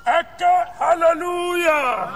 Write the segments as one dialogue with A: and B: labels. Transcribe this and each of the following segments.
A: ẹ ké hallelujah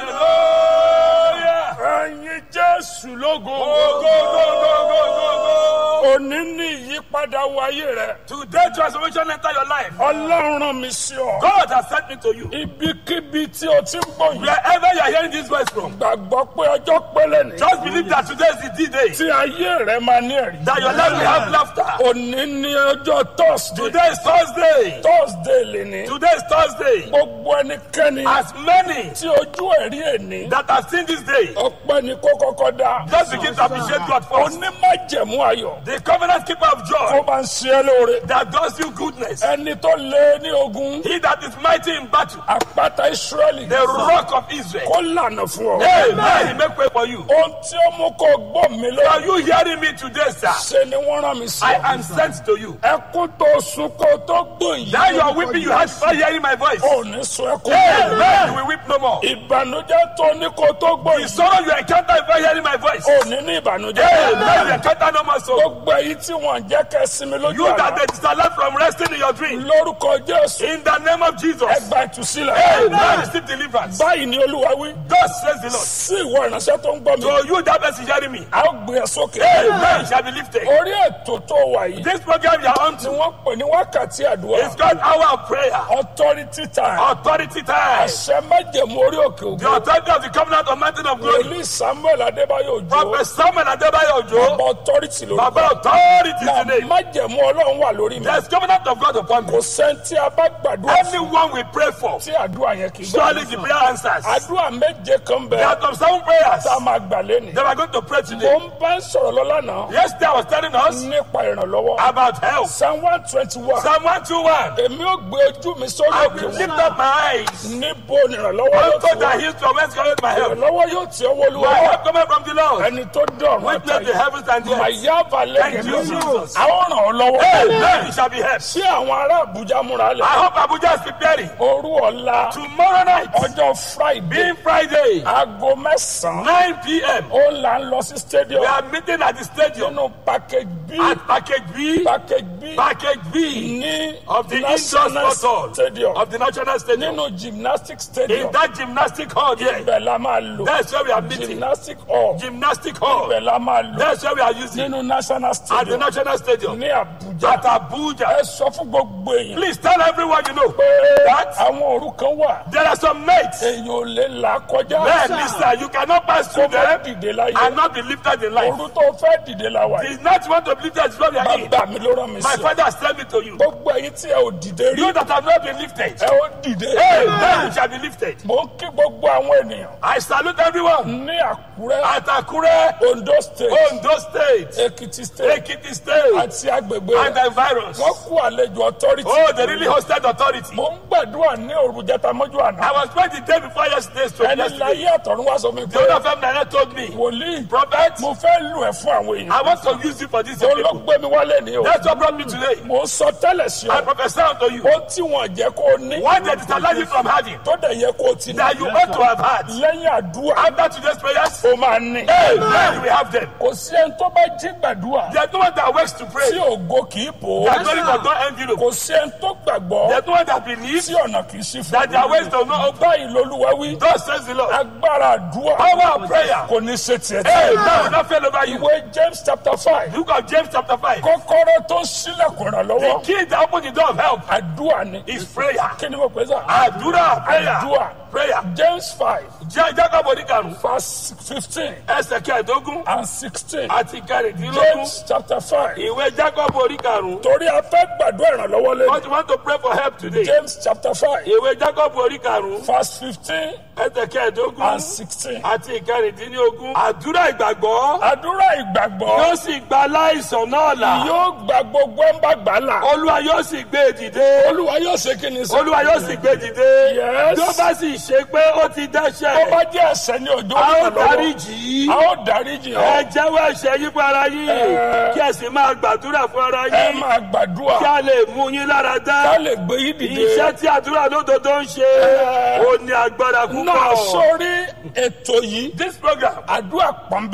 B: Hallelujah.
A: ẹyin jésù lógo
B: Go, go, go, go, go, go, go.
A: òní ní ìyípadà wáyé rẹ
B: Today transformation enter your life.
A: ọlọ́run rán mi sí ọ
B: God has sent me to you.
A: ibikíbi tí o ti ń bọ̀ yìí
B: Wherever you are hearing this voice from,
A: gbàgbọ́ pé ọjọ́ pélé ni
B: just believe that today is the D-Day.
A: tí ayé rẹ máa ní ẹ̀rí
B: That your life will have laughter.
A: òní ní ọjọ́ thursday
B: Today is Thursday.
A: thursday lè ní
B: Today is Thursday.
A: gbogbo ẹnikẹ́ni
B: As many
A: tí ojú ẹ̀rí ẹ̀ní
B: that have seen this day,
A: ọpẹ́ ni kó kọ́kọ́ dá
B: just begin to appreciate God first.
A: onímájẹ̀mú ayọ̀
B: The covenant keeper of
A: tó
B: joy
A: bá ń ṣe é lóore
B: that does you goodness.
A: ẹni tó lé ní ogun
B: He that is mighty in battle,
A: àpáta israẹli
B: the rock of Israel.
A: kó lànà fún ọ.
B: Amen. He make way for you.
A: ohun tí ó mú kó gbọ́ mi
B: Are
A: lọ
B: you hearing me today, sir?
A: ṣe ni wọ́n rán mi sí
B: I
A: ọ.
B: am sent to you.
A: ẹkún tó sun kó tó gbòòyì.
B: Now you are weeping, you had fun hearing my voice.
A: ò ní sun ẹkún.
B: Amen. You will weep no more.
A: ìbànújẹ́ tó ní kó tó
B: The
A: gbòòyì.
B: sorrow you encounter before hearing my voice.
A: ò ní ní
B: Amen. You
A: ìbànújẹ́.
B: encounter no more sorrow.
A: gbogbo èyí tí wọ́n jẹ́ kẹ́ sinmi lójú
B: You that
A: àná.
B: they disallowed from resting in your dream.
A: lórúkọ jésù
B: In the name of Jesus.
A: ẹgbà ìtúsílẹ̀.
B: Amen. Receive deliverance.
A: báyìí ni olúwa wí.
B: God says the Lord.
A: sí ìwọ ìránṣẹ́ tó ń gbọ́ mi.
B: So you that person hearing me.
A: a ó gbé ẹ sókè.
B: Amen. Shall be lifted.
A: orí ètò tó wà yìí.
B: This program you are on
A: tí
B: to
A: wọ́n pè ní wákàtí àdúrà.
B: is called Hour of Prayer.
A: authority time.
B: Authority time.
A: àṣẹ májèmú orí òkè
B: The
A: ògo.
B: authority of the covenant of mountain of glory.
A: wòlíì samuel adébáyò òjò.
B: Prophet Samuel Adebayo Ojo.
A: ọba authority ló
B: Baba authority
A: na
B: is the name.
A: májèmú ọlọ́run wà lórí mi.
B: There's covenant of God upon me.
A: kò sẹ́ńtì abá gbàdúrà fún
B: Anyone we pray for.
A: tí àdúrà yẹn kì í
B: Surely the
A: gbà.
B: prayer answers.
A: àdúrà méje kan
B: There
A: bẹ
B: are some seven prayers
A: tá a máa gbà lẹ́nu.
B: that we are going to pray
A: mo
B: today.
A: ń bá ń sọ̀rọ̀ lọ lánàá
B: Yesterday I was telling us
A: nípa ìrànlọ́wọ́.
B: about health.
A: psalm one twenty one.
B: Psalm 121.
A: èmi ò gbé ojú mi sórí
B: I
A: òkè
B: will
A: wọn.
B: lift up my eyes.
A: níbo ni ìrànlọ́wọ́ yóò
B: Unto
A: ti
B: the
A: wá.
B: hills from whence cometh my help.
A: ìrànlọ́wọ́ yóò ti ọwọ́ olúwa
B: My
A: wá.
B: help cometh from the Lord.
A: ẹni tó dọ̀rùn
B: Witness the
A: àtàyè.
B: heavens and the earth.
A: màyà balẹ̀
B: Thank you, Jesus.
A: àwọn ràn ọ́ lọ́wọ́.
B: Amen. It shall be helped.
A: sí àwọn ará àbújá múra
B: I
A: lẹ̀.
B: hope Abuja is preparing.
A: òru ọ̀la
B: Tomorrow night,
A: ọjọ́ friday
B: being Friday,
A: aago mẹ́sàn-án
B: 9 p.m.,
A: ó là ń lọ sí stadium
B: we are meeting at the stadium
A: nínú package b
B: at package B,
A: package b
B: package B
A: ní
B: of the
A: national
B: indoor sport hall
A: stadium
B: of the national stadium.
A: nínú gymnastic
B: In
A: stadium
B: that gymnastic hall there,
A: ibẹ̀ la máa lò
B: that's where we are meeting.
A: gymnastic hall
B: Gymnastic hall,
A: ibẹ̀ la máa lò
B: that's where we are using.
A: nínú national
B: At the
A: stadium
B: national stadium,
A: ní abuja
B: at Abuja.
A: ẹ sọ fún gbogbo èèyàn
B: Please tell everyone you know
A: pé
B: that
A: àwọn òru kan wà
B: there are some mates.
A: èèyàn ò lè là kọjá
B: Men, listen, you cannot pass
A: kó
B: through
A: má
B: them
A: dìde láyé
B: and not be lifted in life.
A: òru tó fẹ́ dìde la wà yìí
B: It's not want to be lifted, it's what we are in.
A: bàbá mi ló rán mi
B: My
A: sí
B: father has told me to you.
A: gbogbo ẹ̀yin tí ẹ ò dìde rí
B: You that have not been lifted,
A: ẹ ó dìde
B: amen, you shall be lifted.
A: mo ń kí gbogbo àwọn ènìyàn
B: I salute everyone
A: ní àkúrẹ́
B: at Akure,
A: ondo state
B: Ondo State,
A: èkìtì state
B: Ekiti State,
A: àti agbègbè
B: and
A: rẹ̀
B: the virus.
A: wọ́n kú àlejò authority
B: Oh, they really hosted authority.
A: mo ń gbàdúrà ní òru jẹta mọ́jú àná
B: I was praying the day before yesterday, so
A: ẹni
B: yesterday.
A: láyé àtọ̀run wá sọ mi
B: The
A: pé
B: owner of Emmanuel told me,
A: wòlíì
B: Prophet,
A: mo fẹ́ lù ẹ̀ fún àwọn èèyàn
B: I want to use you for this.
A: tó
B: your
A: ló
B: people.
A: gbé mi wálé ní o
B: That's what brought me today.
A: mo ń sọ tẹ́lẹ̀ sí
B: I
A: ọ
B: prophesy unto you.
A: ó tí wọ́n jẹ́ kó o ní
B: What they disallow you from having,
A: tó dẹ̀ yẹ kó o ti ní
B: that you ought to have had.
A: lẹ́yìn àdúrà
B: After today's prayers,
A: ó máa ní
B: amen, you will have them.
A: kò sí ẹni tó bá jí gbàdúrà
B: There's no one that works to pray.
A: tí ògo kì í bò ó
B: That glory does not envelope.
A: kò sí ẹni tó gbàgbọ́
B: There's no one that believes
A: tí ọ̀nà kì í sí fún
B: that their ways does not open.
A: báyìí lolúwa wí
B: Thus says the Lord.
A: agbára àdúrà
B: Power of prayer.
A: kò ní ṣe tiẹ̀
B: Hey,
A: tí.
B: that will not fail over you.
A: ìwé james chapter five
B: Book of James chapter 5.
A: kọ́kọ́rọ́ tó sílẹ̀kùn
B: The
A: ìrànlọ́wọ́
B: key that opens the door of help
A: àdúrà ni
B: is prayer.
A: kí ni mo pè sá
B: Àdúrà prayer.
A: àdúrà
B: Prayer.
A: james five
B: Jẹ́ Jacob oníkarùn.
A: verse fifteen
B: Ẹsẹ̀ kẹẹ̀dógún
A: and sixteen
B: àti kẹrìndínlógún.
A: james chapter five
B: Ìwé Jacob oníkarùn.
A: torí a fẹ́ gbàdúrà ìrànlọ́wọ́ lẹ́nu
B: What you want to pray for help today?
A: james chapter five
B: Ìwé Jacob oníkarùn.
A: verse fifteen
B: Ẹsẹ̀ kẹẹ̀dógún
A: and sixteen
B: àti kẹrìndínlógún. Àdúrà ìgbàgbọ́
A: àdúrà ìgbàgbọ́
B: yóò sì gba aláìsàn náà là.
A: yóò gba gbogbo ẹ̀ ń bá gbà là
B: Olúwa yóò sì gbé e dìde.
A: olúwa yóò ṣe kí ni sọ
B: Olúwa yóò sì gbé e dìde.
A: Yes.
B: Bí ó bá sì ṣe pé ó ti
A: tó
B: dẹ́ṣẹ̀.
A: bá jẹ́ ẹ̀ṣẹ̀ ní òjò
B: A ó
A: ìrànlọ́wọ́
B: dáríjì í.
A: a ó dáríjì
B: Ẹ
A: ọ́
B: jẹ́wọ́ ẹ̀ṣẹ̀ yín fún ara yín.
A: Ẹ.
B: Kí ẹ sì máa gbàdúrà fún ara
A: ẹ
B: yín.
A: máa gbàdúrà
B: Kí a lè mú yín lára
A: ká
B: dá.
A: lè gbé yín dìde.
B: Iṣẹ́ tí àdúrà lódodo ń ṣe.
A: Ẹ.
B: Ó ní agbára
A: náà
B: púpọ̀.
A: sórí ètò yìí
B: This program
A: àdúrà pọ̀nbẹ́.